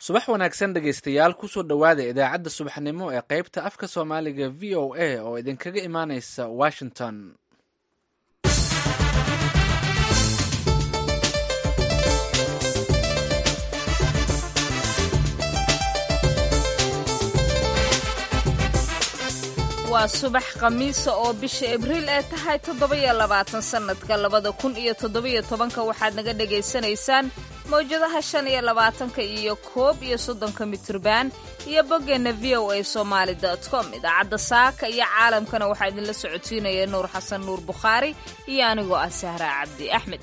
subax wanaagsan dhegaystayaal kusoo dhowaada idaacadda subaxnimo ee qaybta afka soomaaliga v o a oo idinkaga imaaneysa washington waa subax khamiisa oo bisha abriil ee tahay toddoba-iyo labaatan sannadka labada kun iyo toddobiyo tobanka waxaad naga dhagaysanaysaan mawjadaha shan iyo labaatanka iyo koob iyo soddonka mitriban iyo boggeenna v o a somaali dot com idaacadda saaka iyo caalamkana waxaa idinla socodsiinaya nuur xasan nuur bukhaari iyo anigoo ah sahraa cabdi axmed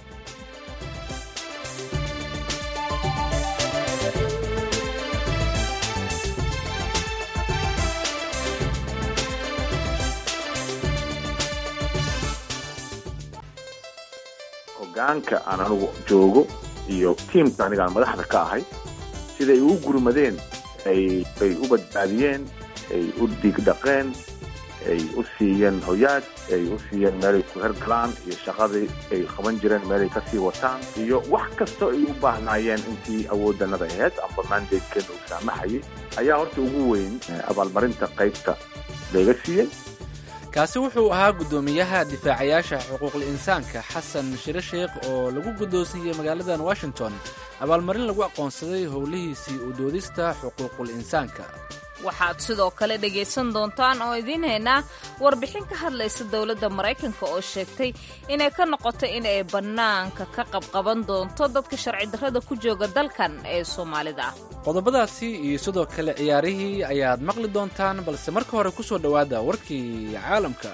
hogaanka aan anigu joogo iyo tiimka anigaan madaxda ka ahay siday ugu gurmadeen ay u badbaadiyeen ay u dhiigdhaqeen ay u siiyeen hoyaad ay u siiyeen meelay ku hergalaan iyo shaqadii ay qaban jireen meelay kasii wataan iyo wax kastoo ay u baahnaayeen intii awooddanada aheyd amba mandatekeena uu saamaxayay ayaa horta ugu weyn abaalmarinta qaybta layga siiyey kaasi wuxuu ahaa guddoomiyaha difaacayaasha xuquuqul insaanka xasan shire sheekh oo lagu guddoonsiiyey magaaladan washington abaalmarin lagu aqoonsaday howlihiisii u doodista xuquuqul insaanka waxaad sidoo kale dhegaysan doontaan oo idiin haynaa warbixin ka hadlaysa dowladda maraykanka oo sheegtay inay ka noqoto in ay bannaanka ka qabqaban doonto dadka sharci darrada ku jooga dalkan ee soomaalida ah qodobadaasi iyo sidoo kale ciyaarihii ayaad maqli doontaan balse marka hore ku soo dhowaada warkii caalamka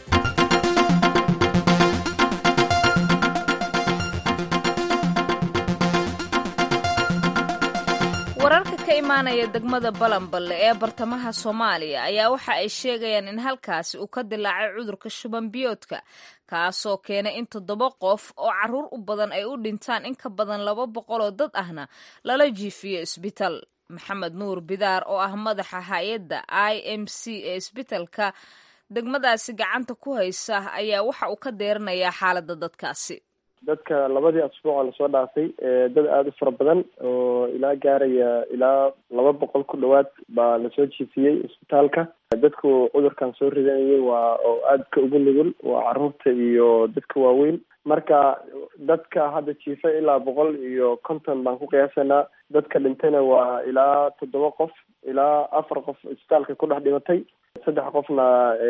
wararka ka imaanaya degmada balanballe ee bartamaha soomaaliya ayaa waxa ay sheegayaan in halkaasi uu ka dilaacay cudurka shuban biyoodka kaasoo keenay in toddoba qof oo carruur u badan ay u dhintaan in ka badan laba boqol oo dad ahna lala jiifiyo isbitaal maxamed nuur bidaar oo ah madaxa hay-adda i m c ee isbitalka degmadaasi gacanta ku haysa ayaa waxa uu ka deeranayaa xaaladda dadkaasi dadka labadii asbuuc oo lasoo dhaafay dad aada u fara badan oo ilaa gaaraya ilaa laba boqol ku dhowaad baa lasoo jiifiyey isbitaalka dadku cudurkan soo ridanayay waa oo aadka ugu nugul waa caruurta iyo dadka waaweyn marka dadka hadda jiifa ilaa boqol iyo konton baan ku qiyaasanaa dadka dhintayna waa ilaa toddoba qof ilaa afar qof isbitaalka ku dhex dhimatay saddex qofna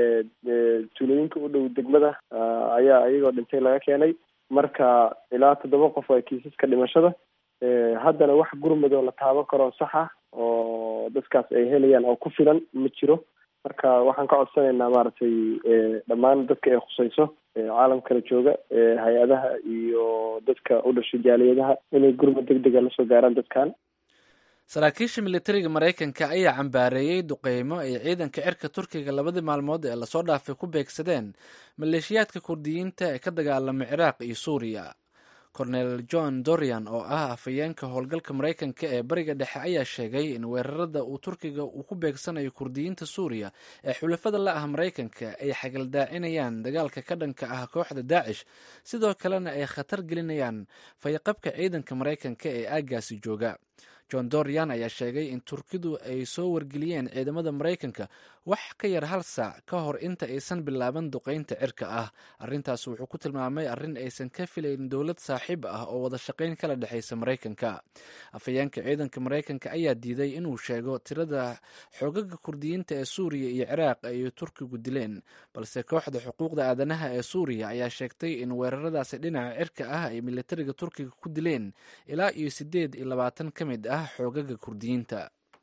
tuulooyinka u dhow degmada ayaa iyagoo dhintay laga keenay marka ilaa toddoba qof waa kiisaska dhimashada haddana wax gurmud oo la taaban karo sax ah oo dadkaas ay helayaan oo ku filan ma jiro marka waxaan ka codsanaynaa maaragtay dhammaan dadka ay khusayso caalamkala jooga hay-adaha iyo dadka u dhashay jaaliyadaha inay gurmud deg dega lasoo gaaraan dadkan saraakiisha militariga maraykanka ayaa cambaareeyey duqeymo ay ciidanka cirka turkiga labadii maalmood ee lasoo dhaafay ku beegsadeen maleeshiyaadka kurdiyiinta ee ka dagaalama ciraaq iyo suuriya cornel john dorian oo ah afhayeenka howlgalka maraykanka ee bariga dhexe ayaa sheegay in weerarada uu turkiga uu ku beegsanayo kurdiyiinta suuriya ee xulafada la ah maraykanka ay xagaldaacinayaan dagaalka ka dhanka ah kooxda daacish sidoo kalena ay khatar gelinayaan fayqabka ciidanka maraykanka ee aaggaasi jooga john dorian ayaa sheegay in turkidu ay soo wargeliyeen ciidamada maraykanka wax ka yar hal saac ka hor inta aysan bilaaban duqeynta cirka ah arrintaas wuxuu ku tilmaamay arrin aysan ka filayn dowlad saaxiib ah oo wada shaqayn kala dhexaysa maraykanka afhayeenka ciidanka maraykanka ayaa diiday inuu sheego tirada xoogaga kurdiyiinta ee suuriya iyo ciraaq ay turkigu dileen balse kooxda xuquuqda aadanaha ee suuriya ayaa sheegtay in weeraradaasi dhinaca cirka ah ay militariga turkiga ku dileen ilaa iyo siddeed iyo labaatan ka mid ah xoogaga kurdiyiinta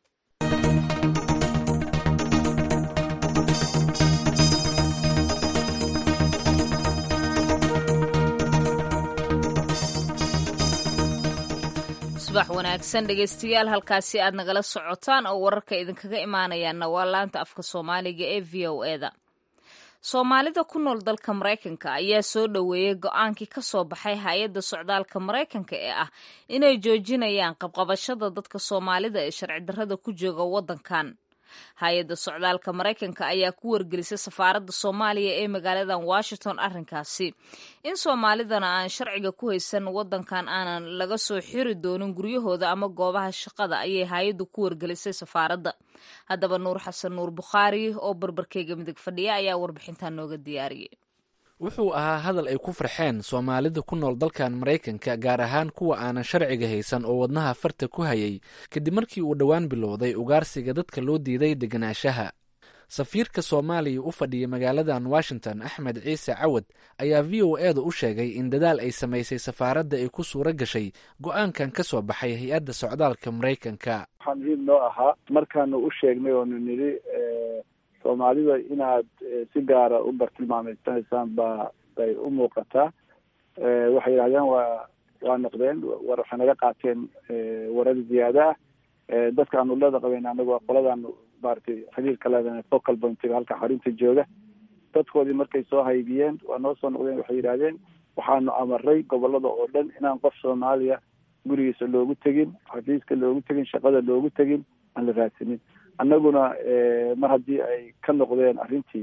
subax wanaagsan dhegaystayaal halkaasi aad nagala socotaan oo wararka idinkaga imaanayaanna waa laanta afka soomaaliga ee v o eda soomaalida ku nool dalka maraykanka ayaa soo dhoweeyey go-aankii ka soo baxay hay-adda socdaalka maraykanka ee ah inay joojinayaan qabqabashada dadka soomaalida ee sharci darrada ku jooga waddankan hay-adda socdaalka maraykanka ayaa ku wargelisay safaaradda soomaaliya ee magaaladan washington arrinkaasi in soomaalidana aan sharciga ku haysan wadankan aanan laga soo xiri doonin guryahooda ama goobaha shaqada ayay hay-addu ku wargelisay safaaradda haddaba nuur xasan nuur bukhaari oo barbarkeyga midig fadhiya ayaa warbixintan nooga diyaariyey wuxuu ahaa hadal ay ku farxeen soomaalida ku nool dalkan maraykanka gaar ahaan kuwa aanan sharciga haysan oo wadnaha farta ku hayay kadib markii uu dhowaan bilowday ugaarsiga dadka loo diiday deganaanshaha safiirka soomaaliya u fadhiyay magaaladan washington axmed ciise cawad ayaa v o eeda u sheegay in dadaal ay samaysay safaaradda ay ku suuro gashay go-aankan ka soo baxay hay-adda socdaalka maraykanka waxaa muhiim noo ahaa markaanu u sheegnay oonu nidhi soomaalida inaad si gaara u bartilmaameysanaysaan baa bay u muuqataa waxay yidhahdeen waa waa noqdeen war waxay naga qaateen warar ziyaada ah dadka aanu leeda qabeyn anagu waa qoladaanu maaragtay xiriirka leedahay focal pointiga halka xarunta jooga dadkoodii markay soo haybiyeen waa noo soo noqdeen waxay yidhahdeen waxaanu amaray gobolada oo dhan inaan qof soomaaliya gurigiisa loogu tegin xafiiska loogu tegin shaqada loogu tegin aan la raadsanin annaguna mar haddii ay ka noqdeen arrintii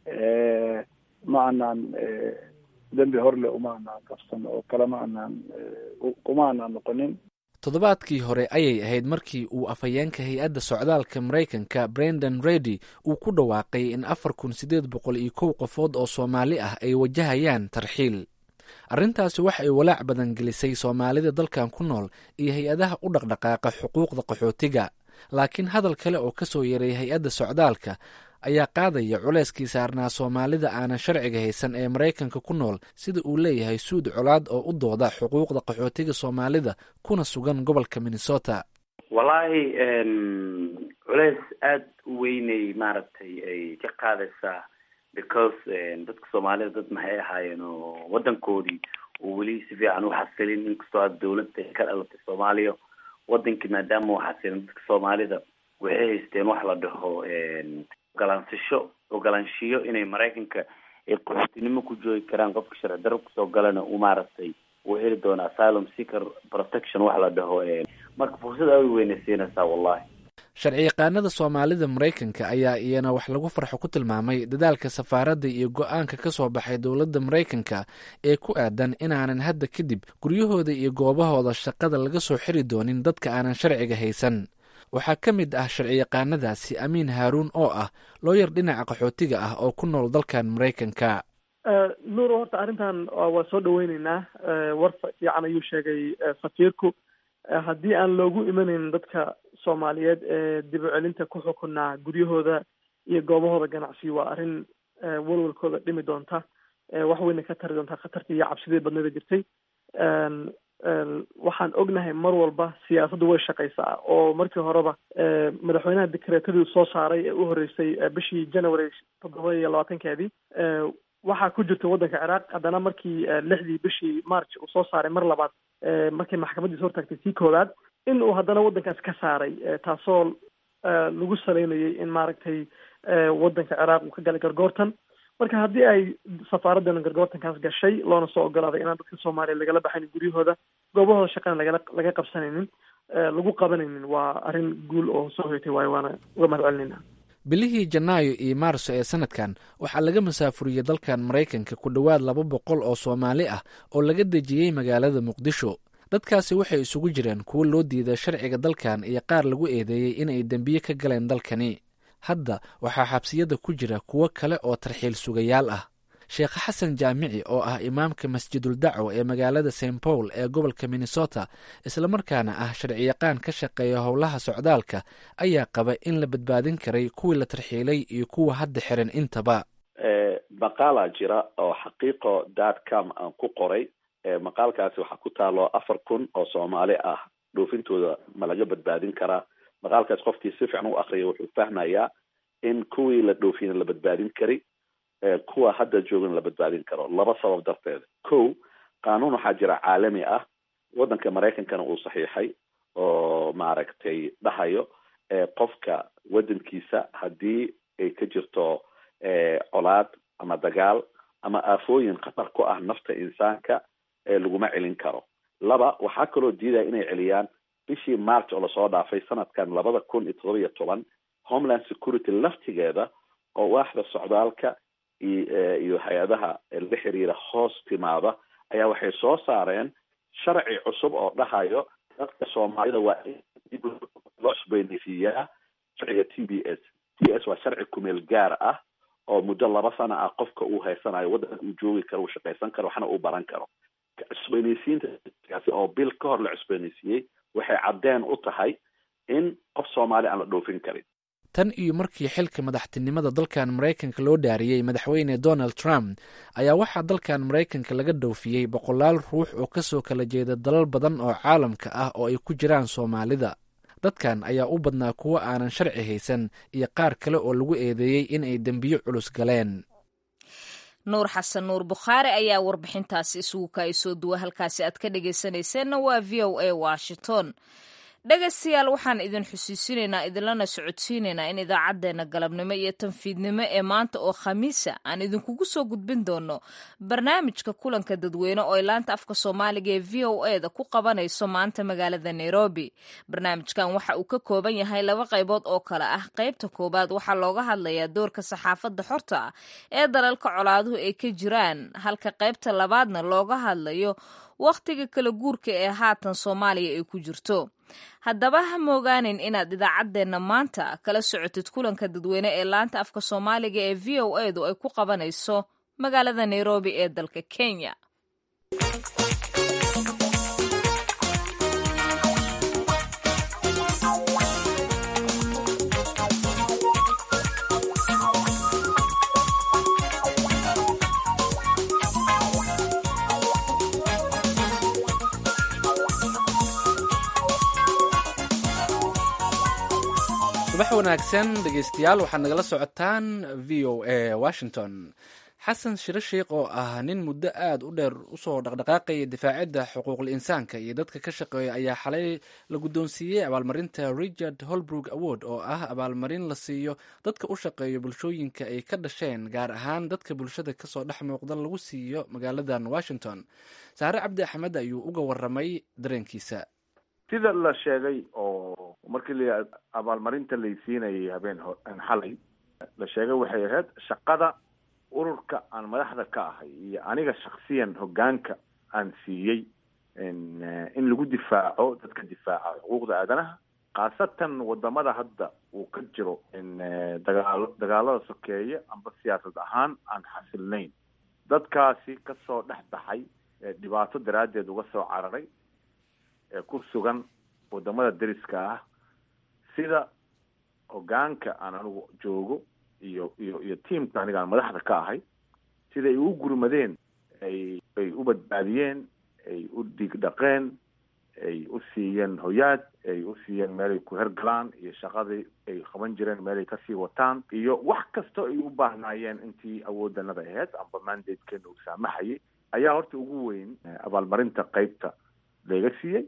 ma anaan dembi horle uma anaan qabsan oo kale ma anaan uma anaan noqonin toddobaadkii hore ayay ahayd markii uu afhayeenka hay-adda socdaalka maraykanka brendan redy uu ku dhawaaqay in afar kun siddeed boqol iyo kow qofood oo soomaali ah ay wajahayaan tarxiil arrintaasi wax ay walaac badan gelisay soomaalida dalkan ku nool iyo hay-adaha u dhaqdhaqaaqa xuquuqda qaxootiga laakiin hadal kale oo ka soo yaray hay-adda socdaalka ayaa qaadaya culeyskii saarnaa soomaalida aanan sharciga haysan ee maraykanka ku nool sida uu leeyahay suud colaad oo u dooda xuquuqda qaxootiga soomaalida kuna sugan gobolka minnesota wallaahi culeys aada u weynay maaragtay ay ka qaadaysaa because dadka soomaalida dad maxay ahaayeen oo wadankoodii oo weli si fiican u xasilin inkastoo aad dawladda ka dhalatay soomaaliya wadankii maadaama u xasilin dadka soomaalida waxay haysteen wax la dhaho ogolaansasho ogolaanshiyo inay maraykanka ay qaxootinimo ku joogi karaan qofka sharci darro kusoo galana uu maaragtay uu heli doono asylum seeker protection wax la dhaho marka fursad aad u weynay siinaysaa wallahi sharci yaqaanada soomaalida maraykanka ayaa iyana wax lagu farxo ku tilmaamay dadaalka safaaradda iyo go-aanka ka soo baxay dowladda maraykanka ee ku aadan inaanan hadda kadib guryahooda iyo goobahooda shaqada laga soo xiri doonin dadka aanan sharciga haysan waxaa ka mid ah sharciyaqaanadaasi amiin haaruun oo ah looyar dhinaca qaxootiga ah oo ku nool dalkan maraykanka nuur horta arrintan waa soo dhaweyneynaa war fiican ayuu sheegay safiirku haddii aan loogu imanayn dadka soomaaliyeed ee dib u celinta ku xukunaa guryahooda iyo goobahooda ganacsi waa arrin walwalkooda dhimi doonta wax weyna ka tari doontaa khatartii iyo cabsidii badnida jirtay waxaan ognahay mar walba siyaasaddu way shaqaysaa oo markii horeba madaxweynaha dekreetadii soo saaray ee u horreysay bishii january toddoba iyo labaatankeedii waxaa ku jirta waddanka ciraaq haddana markii lixdii bishii march uu soo saaray mar labaad markii maxkamadiisa hortaagtay sii koowaad in uu haddana waddankaas ka saaray taasoo lagu saleynayay in maaragtay waddanka ciraaq uu ka galay gargoortan marka haddii ay safaaraddan gargoortankaas gashay loona soo ogolaaday inaan dadka soomaaliya lagala baxaynin guryahooda goobahooda shaqana lagala laga qabsanaynin lagu qabanaynin waa arrin guul oo soo hoytay waayo waana uga mahad celinayna bilihii janaayo iyo maarso ee sanadkan waxaa laga masaafuriyey dalkan maraykanka ku dhowaad laba boqol oo soomaali ah oo laga dejiyey magaalada muqdisho dadkaasi waxay isugu jireen kuwo loo diiday sharciga dalkan iyo qaar lagu eedeeyey inay dembiye ka galeen dalkani hadda waxaa xabsiyada ku jira kuwo kale oo tarxiil sugayaal ah sheekh xasan jaamici oo ah imaamka masjidul dacwa ee magaalada st paul ee gobolka minnesota islamarkaana ah sharciyaqaan ka shaqeeya howlaha socdaalka ayaa qaba in la badbaadin karay kuwii la tarxiilay iyo kuwa hadda xiran intaba maqaalaa jira oo xaqiiqo dot com aan ku qoray maqaalkaasi waxaa ku taalo afar kun oo soomaali ah dhoofintooda ma laga badbaadin karaa maqaalkaas qofkii si fiican u akriya wuxuu fahmayaa in kuwii la dhoofiyana la badbaadin kari kuwa hadda joogana la badbaadin karo laba sabab darteed ko qaanuun waxaa jira caalami ah waddanka maraykankana uu saxiixay oo maaragtay dhahayo qofka waddankiisa haddii ay ka jirto colaad ama dagaal ama aafooyin khatar ku ah nafta insaanka laguma celin karo laba waxaa kaloo diidaya inay celiyaan bishii march oo lasoo dhaafay sanadkan labada kun iyo todoba iyo toban homeland security laftigeeda oo waaxda socdaalka iyo hay-adaha la xiriira hoos timaada ayaa waxay soo saareen sharci cusub oo dhahayo dadka soomaalida waa in dib loo cusboynaysiiyaa sharciga t b s t s waa sharci kumeel gaar ah oo muddo laba sana ah qofka uu haysanayo waddanka uu joogi karo uu shaqaysan karo waxna uu baran karo cusboynaysiintaasi oo bil ka hor la cusboynaysiiyey waxay caddeen u tahay in qof soomaali aan la dhoofin karin tan iyo markii xilka madaxtinimada dalkan maraykanka loo dhaariyey madaxweyne donald trump ayaa waxaa dalkan maraykanka laga dhoofiyey boqolaal ruux oo kasoo kala jeeda dalal badan oo caalamka ah oo ay ku jiraan soomaalida dadkan ayaa u badnaa kuwo aanan sharci haysan iyo qaar kale oo lagu eedeeyey in ay dembiyo culus galeen nuur xasan nuur bukhaari ayaa warbixintaasi isugu kaay soo duwa halkaasi aad ka dhegaysanayseena waa v o a washington dhegaystayaal waxaan idin xusiisinaynaa idinlana socodsiinaynaa in idaacaddeenna galabnimo iyo tanfiidnimo ee maanta oo khamiisa aan idinkugu soo gudbin doono barnaamijka kulanka dadweyne oo ay laanta afka soomaaliga ee v o e da ku qabanayso maanta magaalada nairobi barnaamijkan waxa uu ka kooban yahay laba qaybood oo kale ah qaybta koowaad waxaa looga hadlayaa doorka saxaafadda xorta ah ee dalalka colaaduhu ay ka jiraan halka qaybta labaadna looga hadlayo wakhtiga kala guurka ee haatan soomaaliya ay ku jirto haddaba ha moogaanin inaad idaacaddeenna maanta kala socotid kulanka dadweyne ee laanta afka soomaaliga ee v o e du ay ku qabanayso magaalada nairobi ee dalka kenya subax wanaagsan dhegeystayaal waxaad nagala socotaan v o a washington xasan shiro sheikh oo ah nin muddo aada u dheer usoo dhaqdhaqaaqaya difaacidda xuquuqul insaanka iyo dadka ka shaqeeya ayaa xalay la guddoonsiiyey abaalmarinta richard holbrook award oo ah abaalmarin la siiyo dadka u shaqeeya bulshooyinka ay ka dhasheen gaar ahaan dadka bulshada kasoo dhex muuqda lagu siiyo magaaladan washington saare cabdi axmed ayuu uga waramay dareenkiisa sida la sheegay oo markii la abaalmarinta laysiinayay habeen xalay la sheegay waxay ahayd shaqada ururka aan madaxda ka ahay iyo aniga shaksiyan hoggaanka aan siiyey in lagu difaaco dadka difaaca xuquuqda aadanaha khaasatan wadamada hadda uu ka jiro dagaalo dagaalada sokeeye amba siyaasad ahaan aan xasilnayn dadkaasi kasoo dhex baxay dhibaato daraaddeed uga soo cararay ee ku sugan wadamada deriska ah sida hoggaanka aan anigu joogo iyo iyo iyo tiamka aniga aan madaxda ka ahay sida ay u gurmadeen ay ay u badbaadiyeen ay u dhiigdhaqeen ay u siiyeen hoyaad ay u siiyeen meelay ku hergalaan iyo shaqadii ay qaban jireen meelay kasii wataan iyo wax kastoo ay u baahnaayeen intii awooddanada ahayd amba mandatekeena uu saamaxayay ayaa horta ugu weyn abaalmarinta qeybta laga siiyey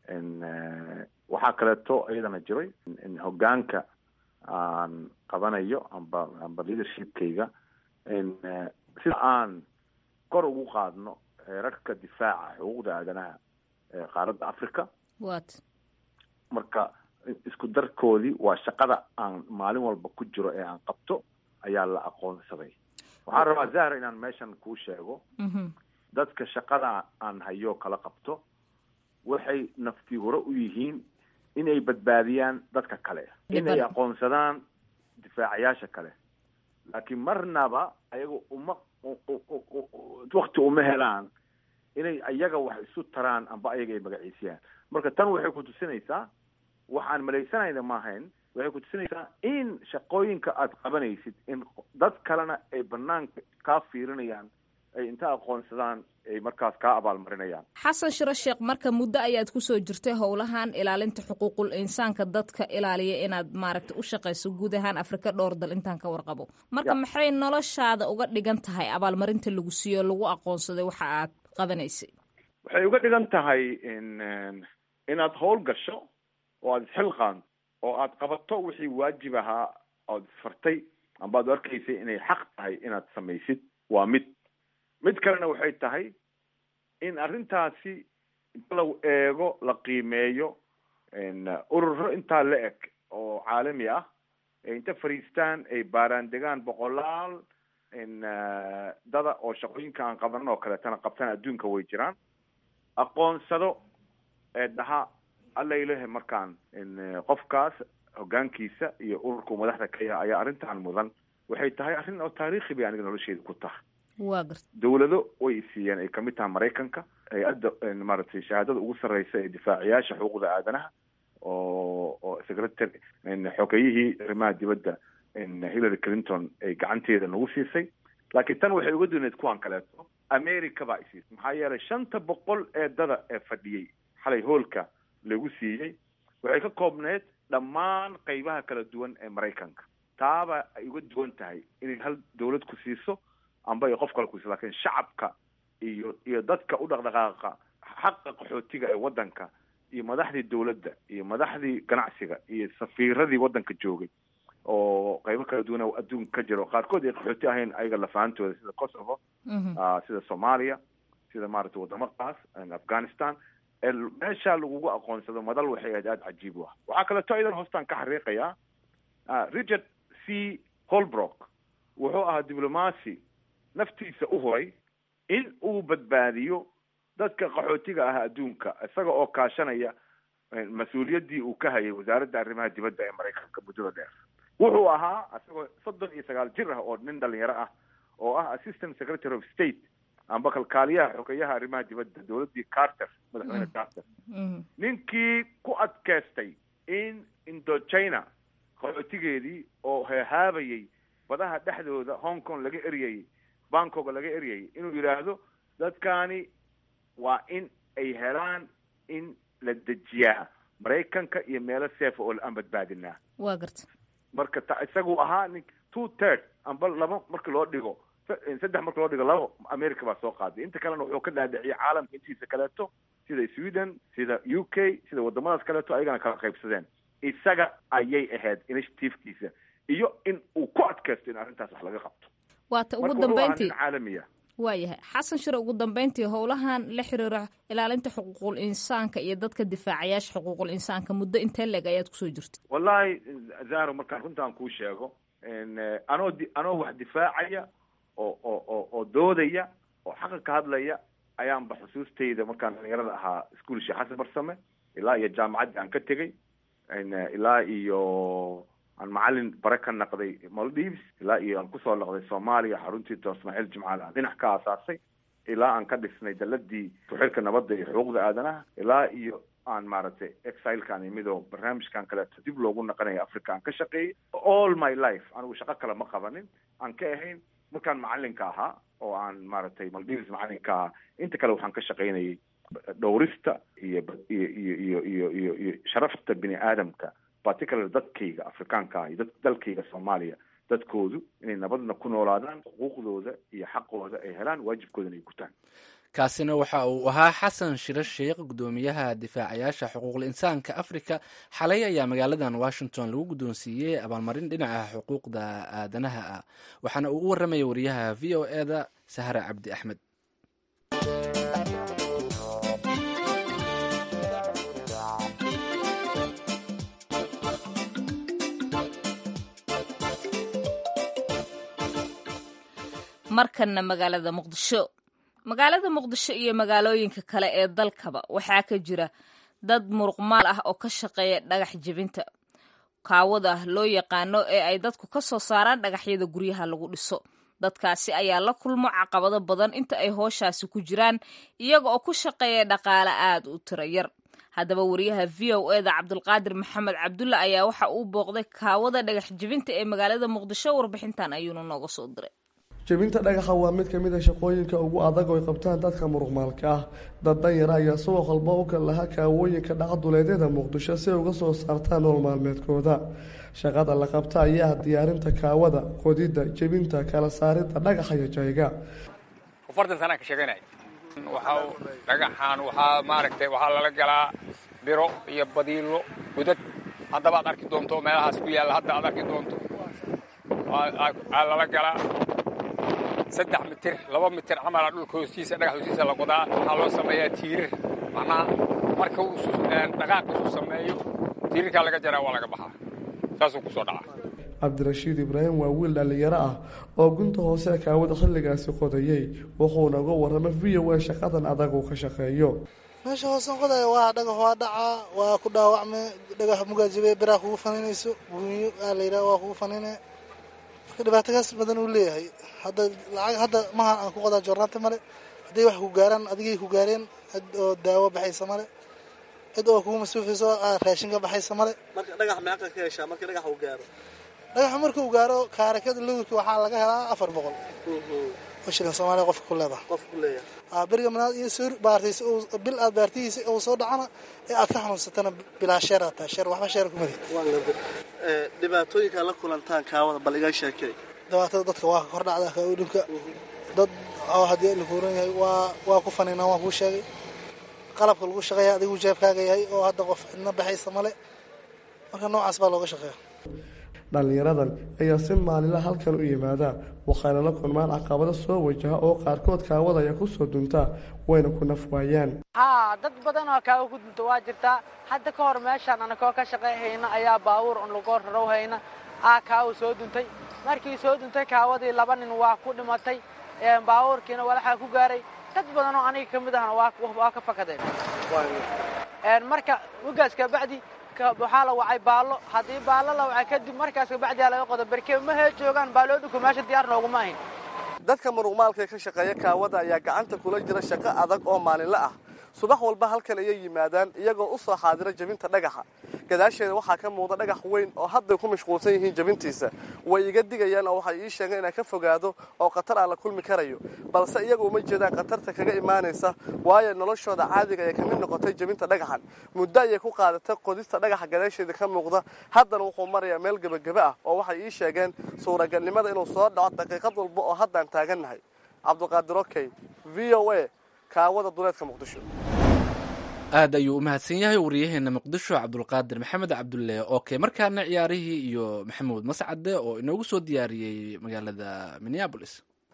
waxaa kaleeto iyadana jiray in hoggaanka aan qabanayo amba amba leadershipkayga sida aan kor ugu qaadno heerarka difaaca xuquuqda aadanaha ee qaaradda africa wat marka isku darkoodii waa shaqada aan maalin walba ku jiro ee aan qabto ayaa la aqoonsaday waxaan rabaa zahra inaan meeshan kuu sheego dadka shaqada aan hayo kala qabto waxay naftii hore u yihiin inay badbaadiyaan dadka kale inay aqoonsadaan difaacayaasha kale laakiin marnaba ayaga uma wakti uma helaan inay ayaga wax isu taraan amba ayaga ay magaciisiyaan marka tan waxay ku tusinaysaa waxaan malaysanayna maahayn waxay ku tusinaysaa in shaqooyinka aad qabanaysid in dad kalena ay banaanka kaa fiirinayaan ay inta aqoonsadaan ay markaas kaa abaalmarinayaan xasan shiro sheekh marka muddo ayaad kusoo jirtay howlahan ilaalinta xuquuqul insaanka dadka ilaaliya inaad maaragta u shaqayso guud ahaan afrika dhowr dal intaan ka warqabo marka maxay noloshaada uga dhigan tahay abaalmarinta lagu siiyo lagu aqoonsaday waxa aad qabanaysay waxay uga dhigan tahay in inaad howl gasho oo aada isxilqaan oo aad qabato wixii waajib ahaa ood isfartay amba ad arkaysay inay xaq tahay inaad samaysid waa mid mid kalena waxay tahay in arrintaasi inta la eego la qiimeeyo ururo intaa la eg oo caalami ah inta fariistaan ay baaraan degaan boqolaal dada oo shaqooyinka aan qabanan oo kaleetana qabtaan adduunka way jiraan aqoonsado ee dhaha alla ilahe markaan qofkaas hogaankiisa iyo ururka madaxda ka yaha ayaa arrintan mudan waxay tahay arrin oo taariikhi bay aniga nolosheeda ku tahay waa garta dawlado way siiyeen ay kamid tahay maraykanka hay-adda maaragtay shahaadada ugu sarreysa ee difaaciyaasha xuquuqda aadanaha oo oo secretary xogeyihii arrimaha dibadda hillary clinton ay gacanteeda nagu siisay laakiin tan waxay uga duuneed kuwan kaleeto america baa isiisay maxaa yeelay shanta boqol ee dada ee fadhiyey xalay hoolka lagu siiyey waxay ka koobneed dhammaan qeybaha kala duwan ee maraykanka taaba ay uga duwan tahay inay hal dawlad ku siiso amba ay qof kale ku siiso lakiin shacabka iyo iyo dadka u dhaqdhaqaaqa xaqa qaxootiga ee waddanka iyo madaxdii dawladda iyo madaxdii ganacsiga iyo safiiradii waddanka joogay oo qeybo kala duwan oo adduunka ka jiro qaarkood ay qaxooti ahayn ayaga lafahantooda sida kosovo sida soomaaliya sida maaragtay wadamadaas afghanistan meeshaa lagugu aqoonsado madal waxay ahayd aada cajiib u ah waxaa kaleeto idan hoostaan ka xariiqayaa richard c holbrook wuxuu ahaa diblomacy naftiisa u huray in uu badbaadiyo dadka qaxootiga ah adduunka isaga oo kaashanaya mas-uuliyaddii uu ka hayay wasaaradda arrimaha dibadda ee maraykanka muddada dheer wuxuu ahaa isagoo soddon iyo sagaal jir ah oo nin dhalinyaro ah oo ah assistant secretary of state amba kalkaaliyaha xogeyaha arrimaha dibadda dawladdii carter madaxweyne carter ninkii ku adkeystay in indochina qaxootigeedii oo heehaabayay badaha dhexdooda hong kong laga eryayay bangkok laga eryayay inuu yidhaahdo dadkani waa in ay helaan in la dejiyaa maraykanka iyo meelo seefa oo aan badbaadinaa waa garta marka ta isagu ahaa nin two third amba laba marka loo dhigo saddex marka loo dhigo laba america baa soo qaaday inta kalena wuxuu ka dhaadhiciyay caalamka intiisa kaleeto sida sweden sida u k sida wadamadaas kaleeto ayagana kala qaybsadeen isaga ayay ahayd initiativekiisa iyo in uu ku adkaysto in arrintaas wax laga qabto waata ugu marka wuxuu ahaa dambeyntii nin caalamiya waayahay xasan shire ugu dambeyntii howlahan la xiriira ilaalinta xuquuqul insaanka iyo dadka difaacayaasha xuquuqul insaanka muddo intee leeg ayaad kusoo jirta wallahi zaro markaan runtaan kuu sheego anoo di anoo wax difaacaya oo oo oo oo doodaya oo xaqa ka hadlaya ayaanba xusuustayda markaan dhalinyarada ahaa iskuol sheekh xasan barsame ilaa iyo jaamacaddii aan ka tegay ilaa iyo aan macalin bare ka naqday maldives ilaa iyo aan kusoo noqday soomaaliya xaruntii door ismaaciil jimcaal aan dhinac ka aasaasay ilaa aan ka dhisnay daladii ku-xilka nabadda iyo xuquuqda aadanaha ilaa iyo aan maaragtay exilkaan imidoo barnaamijkan kaleeto dib loogu naqanaya africa aan ka shaqeeyey all my life anigu shaqo kale ma qabanin aan ka ahayn markaan macalinka ahaa oo aan maaragtay maldives macalinka ahaa inta kale waxaan ka shaqaynayay dhowrista iyo iyo iyo iyo iyo iyo iyo sharafta bini aadamka particular dadkayga afrikaanka ah iyo dad dalkayga soomaaliya dadkoodu inay nabadna ku noolaadaan xuquuqdooda iyo xaqooda ay helaan waajibkoodana ay gutaan kaasina waxa uu ahaa xasan shiro sheekh guddoomiyaha difaacayaasha xuquuqul insaanka afrika xalay ayaa magaaladan washington lagu guddoonsiiyey abaalmarin dhinaca xuquuqda aadanaha ah waxaana uu u warramaya wariyaha v o e da sahre cabdi axmed markanna magaalada muqdisho magaalada muqdisho iyo magaalooyinka kale ee dalkaba waxaa ka jira dad muruqmaal ah oo ka shaqeeya dhagax jebinta kaawada loo yaqaano ee ay dadku ka soo saaraan dhagaxyada guryaha lagu dhiso dadkaasi ayaa la kulmo caqabado badan inta ay hooshaasi ku jiraan iyaga oo ku shaqeeya dhaqaale aad u tiro yar haddaba wariyaha v o e da cabdulqaadir maxamed cabdulle ayaa waxa uu booqday kaawada dhagax jebinta ee magaalada muqdisho warbixintan ayuuna nooga soo diray jebinta dhagaxa waa mid ka mid a shaqooyinka ugu adag oo ay qabtaan dadka muruqmaalka ah dad danyara ayaa suuq walba u kal lahaa kaawooyinka dhacduleedyada muqdisho si ay uga soo saartaan nool maalmeedkooda shaqada la qabta ayaa ah diyaarinta kaawada qodidda jebinta kala saaridda dhagaxa iyo jayga afartan sanaa ka sheeganay waxa dhagaxaan waxaa maaragtay waxaa lala galaa biro iyo badiilo gudad haddaba aad arki doonto meelahaas ku yaalla hadda aad arki doonto aa lala galaa saddex mitir laba mitir camala dhulka hoostiisa dhagax hoostiisa la qodaa waxaa loo sameeyaa tiirir macnaha marka uu dhaqaaq isu sameeyo tiirirkaa laga jaraa waa laga baxaa saasuu kusoo dhaca cabdirashiid ibraahim waa wiil dhallinyaro ah oo gunta hoose kaawada xilligaasi qodayey wuxuuna uga warramay v o a shaqadan adag uu ka shaqeeyo meesha hoosan qodaya waa dhagax waa dhacaa waa ku dhaawacme dhagax mugaajibe biraa kugu faninayso guunyo aa la yidhaha waa kugu fanine marka dhibaatagaas badan uu leeyahay hadda lacag hadda maha aan ku qodaa joornaanta male hadday wax ku gaaraan adigay ku gaareen cid oo daawo baxaysa male cid oo kugu masuufayso raashin ka baxaysa male marka dhagax meeqa ka heshaa marka dhagax uu gaaro dhagaxa marka uu gaaro kaarakada lowrka waxaa laga helaa afar boqol oo shilin soomaaliya qofka ku leedaha qofka ku leeyahay beriga manaad iyo soo baartaysa bil aad baartihiisa uu soo dhacana ee aad ka xanuunsatana bilaa sheer aad tahay sheer waxba sheer kumadi waan gartay dhibaatooyinka la kulantaan kaawada bal iga sheekay dhibaatada dadka waa ka kor dhacda kaudhinka dad oo haddii la kuuran yahay waa waa ku faniinaan waan kuu sheegay qalabka lagu shaqeeya adigu jeebkaaga yahay oo hadda qof cidna baxaysa male marka noocaas baa looga shaqeeya dhallinyaradan ayaa si maalinla halkan u yimaada waxayna la kulmaan caqabado soo wajaha oo qaarkood kaawada ayaa kusoo duntaa wayna ku naf waayaan haa dad badan oo kaawa ku dunta waa jirtaa hadda ka hor meeshaan anakoo ka shaqayhayna ayaa baabuur un lagu rarow hayna aa kaawa soo duntay markii soo duntay kaawadii laba nin waa ku dhimatay baabuurkiina walaxaa ku gaaray dad badan oo aniga ka mid ahna waa ka fakadeen marka mugaas kabacdi waxaa la wacay baallo haddii baallo la wacay kadib markaas kabacdiyaa laga qodo berke mahee joogaan baaloodhinku meesha diyaar nooguma ahin dadka muruqmaalka ee ka shaqeeya kaawada ayaa gacanta kula jira shaqo adag oo maalinle ah subax walba halkan ayay yimaadaan iyagoo u soo xaadira jebinta dhagaxa gadaasheeda waxaa ka muuqda dhagax weyn oo hadday ku mashquulsan yihiin jebintiisa way iga digayaan oo waxay ii sheegeen inaan ka fogaado oo khatar aan la kulmi karayo balse iyagu uma jeedaan khatarta kaga imaanaysa waayo noloshooda caadiga ee kamid noqotay jebinta dhagaxan muddo ayay ku qaadatay qodista dhagaxa gadaasheeda ka muuqda haddana wuxuu marayaa meel gebagebe ah oo waxay ii sheegeen suuragalnimada inuu soo dhaco daqiiqad walba oo haddaan taagannahay cabdiqaadir okey v o a kaawada duleedka muqdisho aad ayuu u mahadsan yahay wariyaheena muqdisho cabdulqaadir maxamed cabdulle oke markaana ciyaarihii iyo maxamuud mascade oo inoogu soo diyaariyey magaalada minneabolis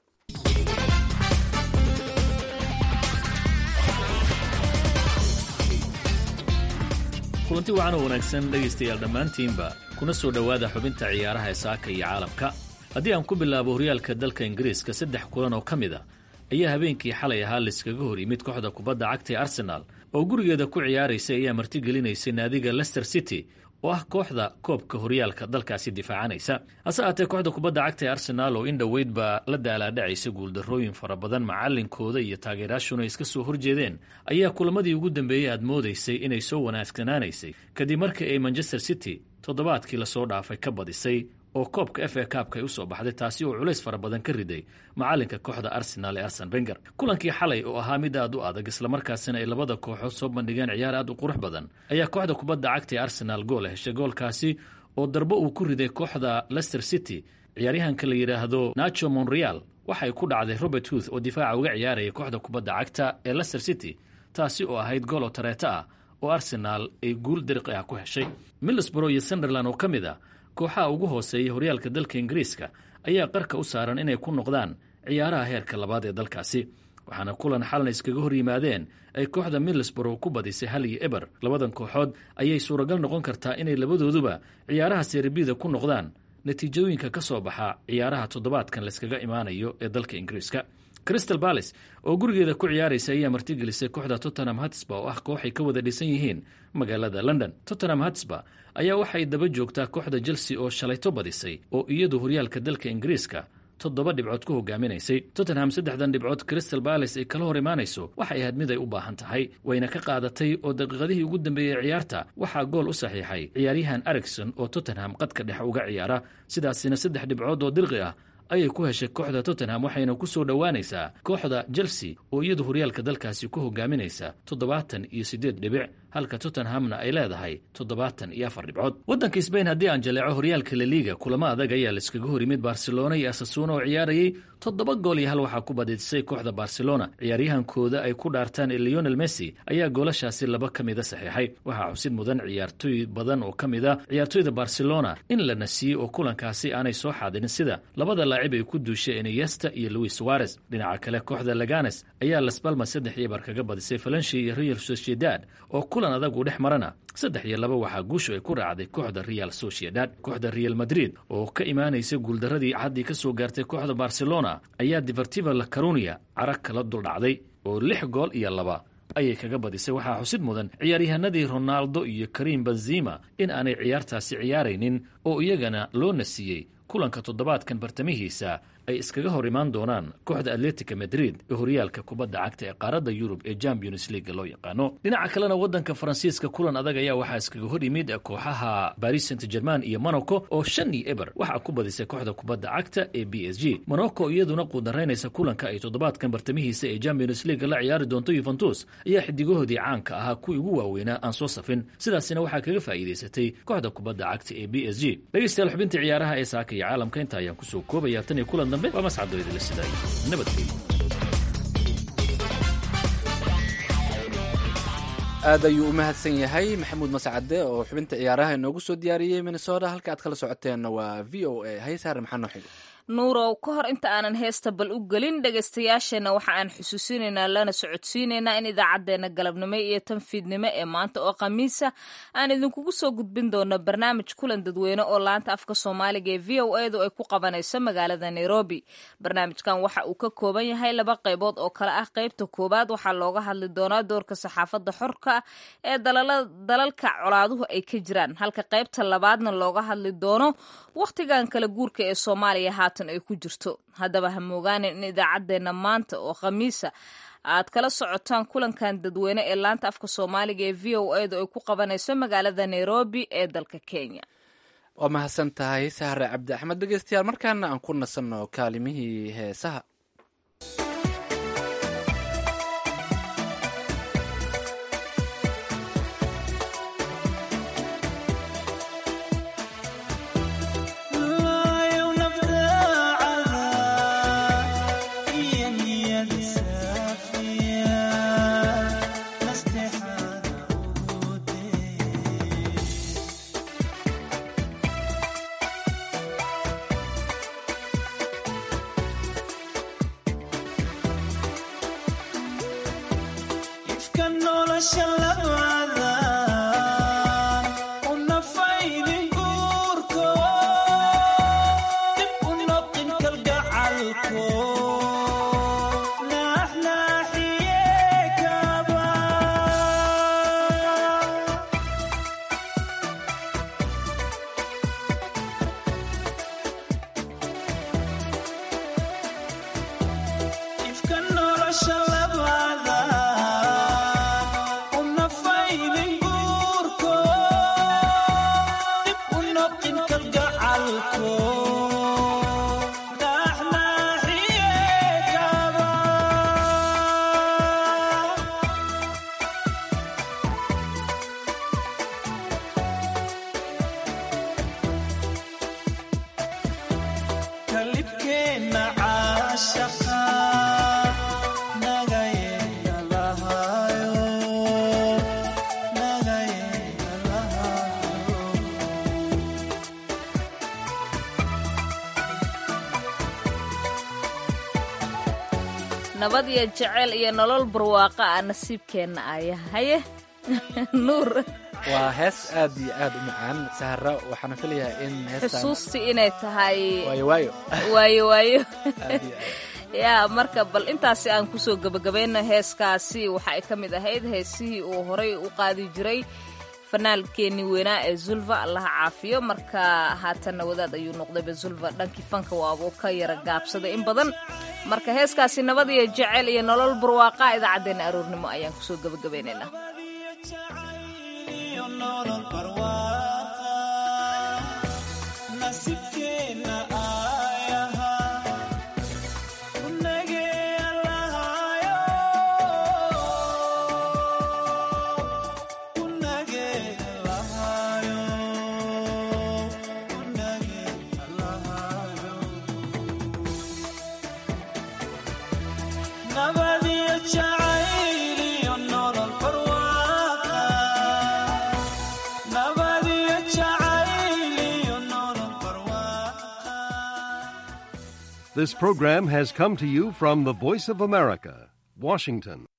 kulanti wacan oo wanaagsan dhegaystayaal dhammaantiinba kuna soo dhowaada xubinta ciyaaraha ee saaka iyo caalamka haddii aan ku bilaabo horyaalka dalka ingiriiska saddex kulan oo ka mid a ayaa habeenkii xalay ahaa layskaga hor yimid kooxda kubadda cagta ee arsenaal oo gurigeeda ku ciyaaraysay ayaa martigelinaysay naadiga lester city oo ah kooxda koobka horyaalka dalkaasi difaacanaysa hase aatee kooxda kubadda cagta ee arsenaal oo in dhoweyd baa la daalaadhacaysa guuldarrooyin fara badan macallinkooda iyo taageerayaashuna iska soo horjeedeen ayaa kulamadii ugu dambeeyey aad moodaysay inay soo wanaagsanaanaysay kadib markii ay manchester city toddobaadkii lasoo dhaafay ka badisay oo koobka f a kaabka ay u soo baxday taasi oo culays fara badan ka riday macalinka kooxda arsenaal ee arsen benger kulankii xalay oo ahaa mid aad u adag islamarkaasina ay labada kooxood soo bandhigeen ciyaar aad u qurux badan ayaa kooxda kubadda cagta ee arsenaal gool heshay goolkaasi oo darbo uu ku riday kooxda lester city ciyaaryahanka la yidhaahdo nacho monreal waxay ku dhacday robert huth oo difaaca uga ciyaaraya kooxda kubadda cagta ee lester city taasi oo ahayd gool oo tareeto ah oo arsenaal ay guul dariqi ah ku heshay middlesborough iyo sunderland oo ka mid a kooxaha ugu hooseeya horyaalka dalka ingiriiska ayaa qarka u saaran inay ku noqdaan ciyaaraha heerka labaad ee dalkaasi waxaana kulan xalna iskaga hor yimaadeen ay kooxda middlesborough ku badisay hal iyo eber labadan kooxood ayay suuragal noqon kartaa inay labadooduba ciyaaraha serebida ku noqdaan natiijooyinka ka soo baxa ciyaaraha toddobaadkan layskaga imaanayo ee dalka ingiriiska crystal balis oo gurigeeda ku ciyaaraysa ayaa martigelisay kooxda tottenham hatsba oo ah kooxay ka wada dhisan yihiin magaalada london tottenham hatsba ayaa waxay daba joogtaa kooxda chelsea oo shalayto badisay oo iyadu horyaalka dalka ingiriiska toddoba dhibcood ku hogaaminaysay tottenham saddexdan dhibcood crystal balis ay kala hor imaanayso waxay ahayd mid ay u baahan tahay wayna ka qaadatay oo daqiiqadihii ugu dambeeyey ciyaarta waxaa gool u saxiixay ciyaaryahan ericson oo tottenham qadka dhexe uga ciyaara sidaasina saddex dhibcood oo dirqi ah ayay ku heshay kooxda tottenham waxayna ku soo dhowaanaysaa kooxda chelsea oo iyadu horyaalka dalkaasi ku hogaaminaysa toddobaatan iyo siddeed dhibic halka tottenhamna ay leedahay toddobaatan iyo afar dhibcood waddanka sbain haddii aan jaleeco horyaalka laliiga kulamo adag ayaa laiskaga hor yimid barcelona iyo asasuuna oo ciyaarayay toddoba gool iyo hal waxaa ku badisay kooxda barcelona ciyaaryahankooda ay ku dhaartaan leonel messi ayaa goolashaasi laba ka mida saxiixay waxaa xusid mudan ciyaartooy badan oo ka mid a ciyaartooyda barcelona in la nasiiyey oo kulankaasi aanay soo xaadirin sida labada laacib ay ku duushay eneyesta iyo louis suarez dhinaca kale kooxda laganes ayaa las balmas saddex iyo bar kaga badisay falanshi iyo real sociedad oo kulan adag uu dhex marana saddex iyo laba waxaa guushu ay ku raacday kooxda real sociedad kooxda real madrid oo ka imaanaysa guuldaradii caddii ka soo gaartay kooxda barcelona ayaa divertiva la carunia carag kala duldhacday oo lix gool iyo laba ayay kaga badisay waxaa xusid mudan ciyaaryahanadii ronaldo iyo karim benzima in aanay ciyaartaasi ciyaaraynin oo iyagana loo nasiiyey kulanka toddobaadkan bartamihiisa ay iskaga hor imaan doonaan kooxda atletica madrid ee horyaalka kubadda cagta ee qaaradda yurub ee champions leaga loo yaqaano dhinaca kalena waddanka faransiiska kulan adag ayaa waxaa iskaga hor yimid kooxaha baris saint german iyo monaco oo shan iyo eber waxaa ku badisay kooxda kubadda cagta ee b s g monaco iyaduna quudaraynaysa kulanka ay toddobaadkan bartamihiisa ee champions leaga la ciyaari doonto yuventus ayaa xidigahoodii caanka ahaa kuwii ugu waaweynaa aan soo safin sidaasina waxaa kaga faa'iidaysatay kooxda kubadda cagta ee b s g dhegeystayaal xubintii ciyaaraha ee saaka iyo caalamka inta ayaan kusoo koobaya tan iyo kulan dambe waa mascado idila sidaay nabadgelyo aad ayuu u mahadsan yahay maxamuud mascade oo xubinta ciyaaraha inoogu soo diyaariyey minnesota halka aad kala socoteenna waa v o a haysaare maxaa noo xigo nuurow ka hor inta aanan heesta bal u gelin dhegaystayaasheenna waxa aan xusuusinaynaa lana socodsiinaynaa in idaacaddeenna galabnimo iyo tanfiidnimo ee maanta oo khamiisa aan idinkugu soo gudbin doono barnaamij kulan dadweyne oo laanta afka soomaaliga ee v o edu ay ku qabanayso magaalada nairobi barnaamijkan waxa uu ka kooban yahay laba qaybood oo kale ah qaybta koowaad waxaa looga hadli doonaa doorka saxaafadda xorka ah ee dalalka colaaduhu ay ka jiraan halka qaybta labaadna looga hadli doono wakhtigan kala guurka ee soomaaliya haatan ay ku jirto haddaba ha moogaanin in idaacaddeenna maanta oo khamiisa aad kala socotaan kulankan dadweyne ee laanta afka soomaaliga ee v o edu ay ku qabanayso magaalada nairobi ee dalka kenya waa mahadsan tahay sahre cabdi axmed dhegeystayaal markaana aan ku nasanno kaalimihii heesaha nabad iyo jeceyl iyo nolol barwaaqa ah nasiibkeenna aya haye nuur waa hees aad iyo aad u macaan sahra waxaana filayaa in xusuustii inay tahay waayo waayo waayo waayo yaa marka bal intaasi aan kusoo gebagabayno heeskaasi waxa ay ka mid ahayd heesihii uu horay u qaadi jiray fanaalkeenii weynaa ee zulva allaha caafiyo marka haatanna wadaad ayuu noqdayba zulva dhankii fanka waabuu ka yara gaabsaday in badan marka heeskaasi nabad iyo jeceyl iyo nolol barwaaqa idaacaddeenna aroornimo ayaan kusoo gebagabaynaynaa Nobody This program has come to you from the Voice of America, Washington.